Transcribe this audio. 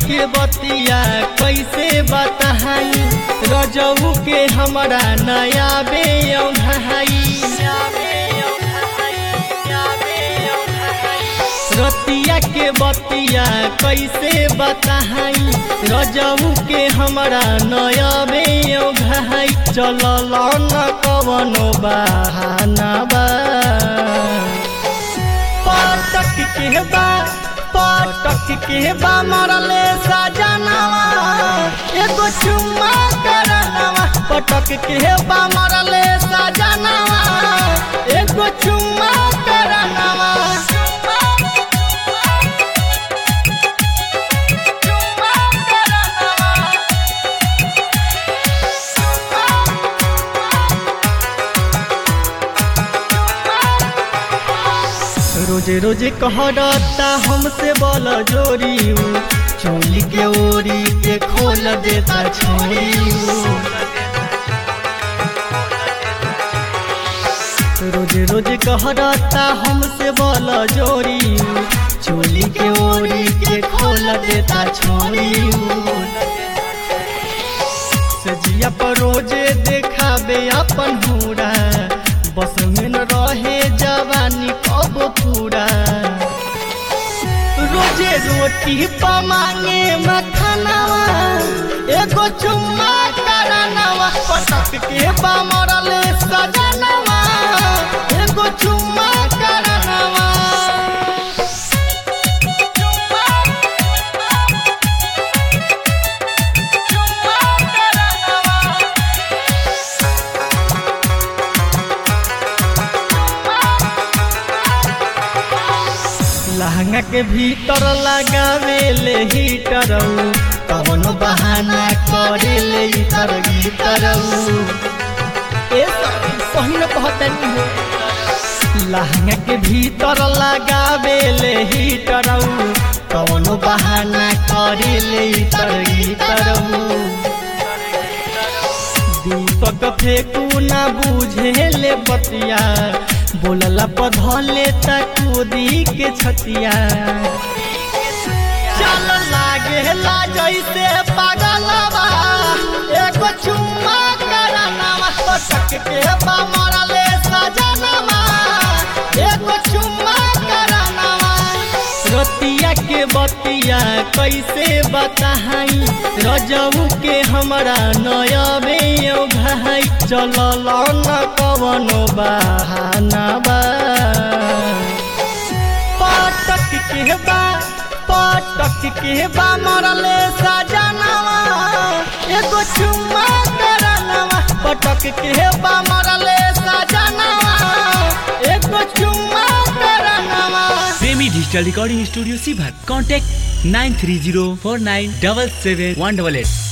के बतिया कैसे बताई रजऊ के हमरा नया बे भाई रतिया के बतिया कैसे बताई रजऊ के हमरा नया बे भाई चलल न कवनो बहाना बा पटक के बा पटक के बा मरले सजनवा एगो चुम्मा करनवा पटक के बा मरले सजनवा एगो चुम्मा करनवा रोजे रोजे कहता हमसे बोल जोरी चोली के ओरी के खोल देता छोरी रोजे रोजे कहता हमसे बोल जोरी चोली के ओरी के खोल देता छोरी सजिया पर रोजे देखाबे अपन हुरा बस में न रहे जवानी कब पूरा रोजे रोटी पमांगे मखनवा एगो चुम्मा करनवा पटक के बमरल सजनवा एगो चुम्मा करनवा लहंगा के भीतर लगावे ले हीटर कवनो बहाना करे ले इतर गीतर ए पहिन कहतनी हो लहंगा के भीतर लगावे ले हीटर कवनो बहाना करे ले इतर गीतर दीपक फेंकू ना बुझे ले बतिया बोलला पधले तकूदी के छतिया चल लागे ला जैसे पागलवा एगो चुम्मा करनवा पटक के बा मरले सजनवा एगो चुम्मा करनवा रतिया के बतिया कैसे बताई रजऊ के हमरा नयबे भाई चलल न कवनो बहाना बा पटक के बा पटक के बा मरले सजनवा एगो चुम्मा करनवा पटक के बा मरले सजनवा एगो चुम्मा करनवा प्रेमी डिजिटल रिकॉर्डिंग स्टूडियो सीभर contact nine three zero four nine double seven one double at